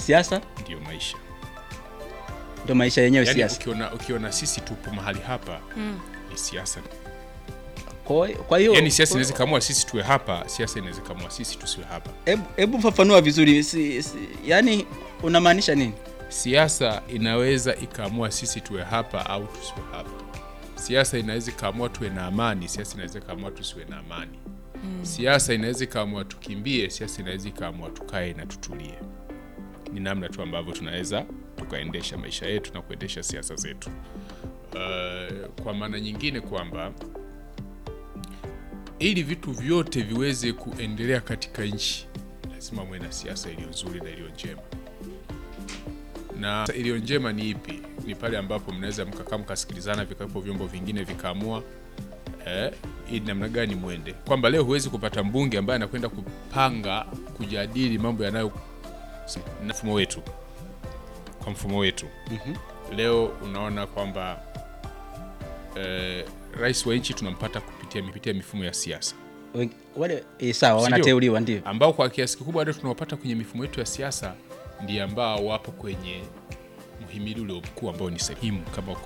siasa ndiyo maisha. ndio maisha yenyewe Yaani siasa. ukiona, ukiona sisi tupo mahali hapa ni siasa. Kwa kwa hiyo Yaani siasa inaweza kaamua sisi tuwe hapa, siasa inaweza kaamua sisi tusiwe hapa. hebu hebu fafanua vizuri si, si, yani unamaanisha nini? Siasa inaweza ikaamua sisi tuwe hapa au tusiwe hapa. Siasa inaweza ikaamua tuwe na amani, siasa inaweza ikaamua tusiwe na amani. Siasa inaweza ikaamua tukimbie, siasa inaweza ikaamua tukae na tutulie. Ni namna tu ambavyo tunaweza tukaendesha maisha yetu na kuendesha siasa zetu. Uh, kwa maana nyingine kwamba ili vitu vyote viweze kuendelea katika nchi lazima muwe na siasa iliyo nzuri na iliyo njema na iliyo njema ni ipi? Ni pale ambapo mnaweza mkakaa mkasikilizana, vikawepo vyombo vingine vikaamua eh, ili namna gani mwende, kwamba leo huwezi kupata mbunge ambaye anakwenda kupanga kujadili mambo yanayo na mfumo wetu, kwa mfumo wetu leo unaona kwamba eh, rais wa nchi tunampata kupitia kupitia mifumo ya siasa Wen- Wale eh, sawa Sindio? wanateuliwa ndio. ambao kwa kiasi kikubwa ndio tunawapata kwenye mifumo yetu ya siasa, ndiye ambao wapo kwenye muhimili ule mkuu ambao ni sehemu kama